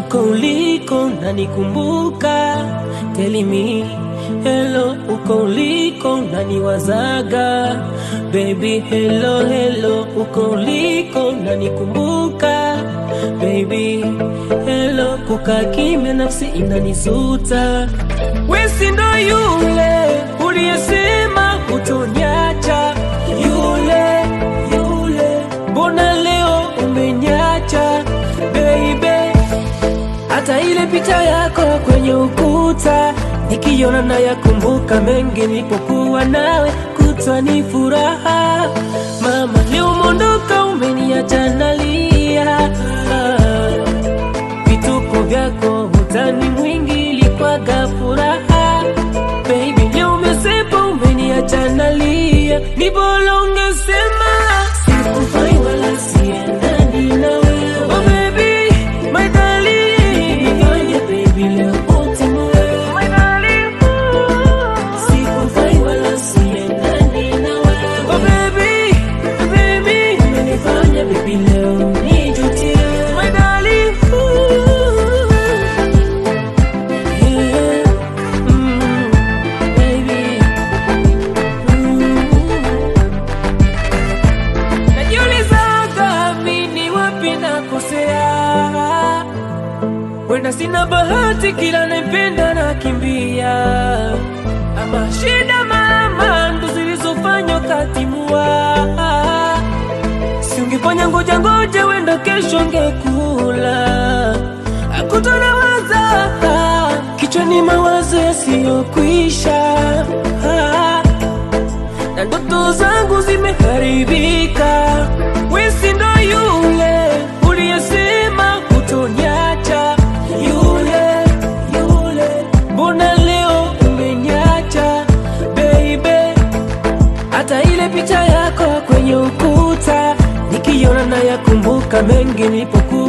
uko uliko nanikumbuka, tell me hello, uko uliko naniwazaga, baby hello hello, uko uliko nanikumbuka, baby hello, kukaa kimya nafsi inanisuta, wesi ndo yule uliyesema hutoniacha, yule yule, mbona leo umenyacha baby hata ile picha yako kwenye ukuta nikiona na yakumbuka mengi nilipokuwa nawe, kutwa ni furaha. Mama, leo umeondoka, umeniacha nalia. Vituko vyako utani mwingi ilikwaga furaha. Baby, leo umesepa, umeniacha nalia. Ni bora ungesema sikufai wala siendani na wewe. Oh baby, my darling, nifanye baby leo utimue. My darling, sikufai wala siendani na wewe. Oh baby, baby, umenifanya baby leo nijutie. My darling, yeah, mm, baby, mm. Najiulizaga mimi wapi nakosea, wenda sina bahati, kila naipenda nakimbia, ama shida mama ndo zilizofanya ukatimua. Si ungefanya ngoja ngoja, wenda kesho ngekula. Akutana waza kichwani, mawazo yasiyokwisha na ndoto zangu zimeharibika. Wesi ndo yule uliyesema hutoniacha, yule yule, mbona leo umenyacha baby? Hata ile picha yako kwenye ukuta nikiona na yakumbuka mengi nilipokuwa